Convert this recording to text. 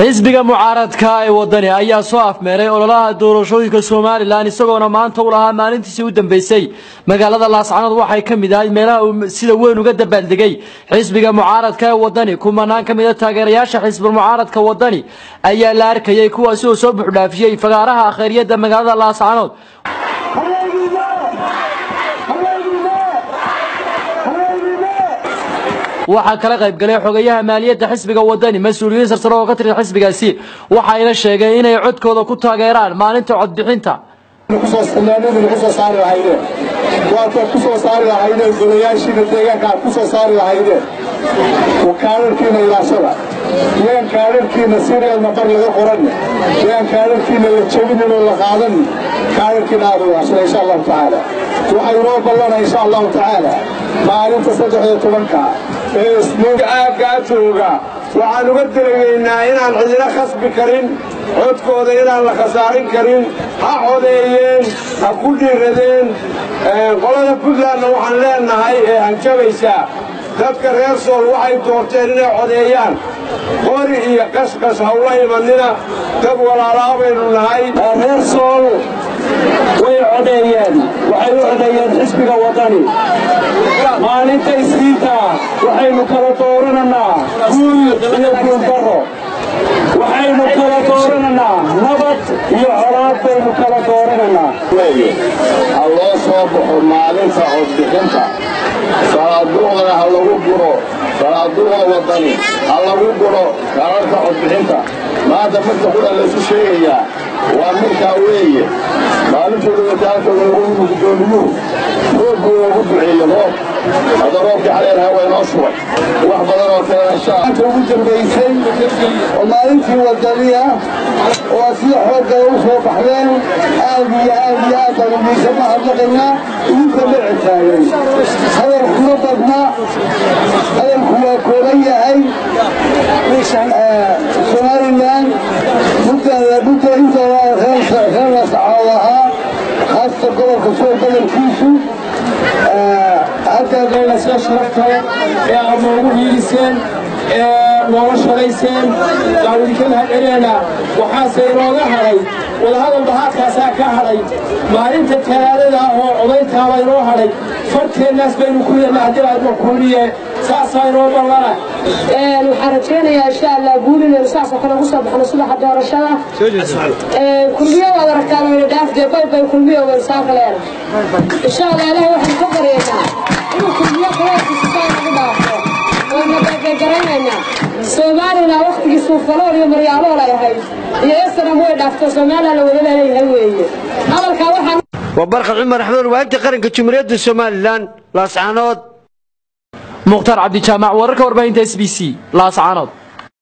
xisbiga mucaaradka ee wadani ayaa soo afmeeray ololaha doorashooyinka somalilan isagoona maanta u lahaa maalintiisii u dambeysay magaalada laascanood waxay ka mid ahayd meelaha uu sida weyn uga dabaaldegay xisbiga mucaaradka ee wadani kumanaan ka mida taageerayaasha xisbi mucaaradka wadani ayaa la arkayay kuwaasi oo soo buuxdhaafiyey fagaaraha akheeriyada magaalada laascanood waxaa kala qayb galay xogayaha maaliyadda xisbiga wadani mas-uuliyiin sarsare oo ka tirsan xisbigaasi waxayna sheegeen inay codkooda ku taageeraan maalinta codbixinta kusoo saari lahaydeen waataad ku soo saari lahaydeen golayaashiina deegaanka aad ku soo saari lahaydeen kaadharkiina ilaashada yaan kaadharkiina sirial nambar laga qoranne yaan kaadharkiina la jebinin oo la qaadanin kaadharkiina aad ilaashada insha allahu tacaala waxay inoo ballana insha allahu tacaala maalinta saddex iyo tobanka ee isniinka aaggaa jooga waxaan uga delegaynaa inaan cidina khasbi karin codkooda inaan la khasaarin karin ha codeeyeen ha ku dhiiradeen qolada puntlandna waxaan leenahay ee hanjabaysaa dadka reer sool waxay doorteen inay codeeyaan qori iyo qashqash hawla imanina dad walaalaa baynu nahay reer sool way codeeyeen waxay u codeeyeen xisbiga wadani maalinta isniinta waxaynu kala doorananaa guul iyo guuldarro waxaynu kala doorananaa nabad iyo colaad baynu kala doorananaa ha loo soo baxo maalinta codbixinta salaaduuqda ha lagu guro salaaduuqda wadani ha lagu guro kaararka codbixinta maanta marka qura laysu sheegayaa waa markaa weeye maalintooda wataalkooda lagu guddoomiyuhu roobkuu ugu duceeye roob hadda roobkii xaleerha waa inoo shubay wax badan oo kale insha ugu dambaysay oo maalintii wadaniya oo sida xoogay u soo baxdeen aad iyo aad iyo aad baan idiinka mahadnaqaynaa idinka dhici taagay hadal kuma badna hadalku waa kooban yahay somalilan dhulka intooda reer lascaod ahaa haasta gobolka soo badankiisu haddaadayna soo sharaftae ee aad noogu hiiliseen ee nooga shalayseen waan idinka mahadcelinaynaa waxaase inooga hadhay wadahadal bahaadkaasaa ka hadhay maalinta talaadada oo codayntaaba inoo hadhay farteennaas baynu ku yeelna haddii aadma kuuliye saasaa inoo ballana waxaan rajaynayaa insha allah guul inaynu saasoo kale ugu soo baxno subaxa doorashada kulmiyo waad aragtaan wayna dhaafdee baybay kulmiyo waynu saaka leena insha allah ilaah waxaan ka baryaynaa inuu kulmiyo kaleerkiisa saa nagu dhaafo waana beebeegaraynayna soomaalina waktigii suufalool iyo maryaalool ay ahayd iyo esanam way dhaafto soomaaliya la wada leeyahay weeye hadalkaa waxaan waa barkad cumar axmed waagta qaranka jumhuuriyadda somalilan laascanood mukhtaar cabdijaamac wararka warbaahinta s b c laascanood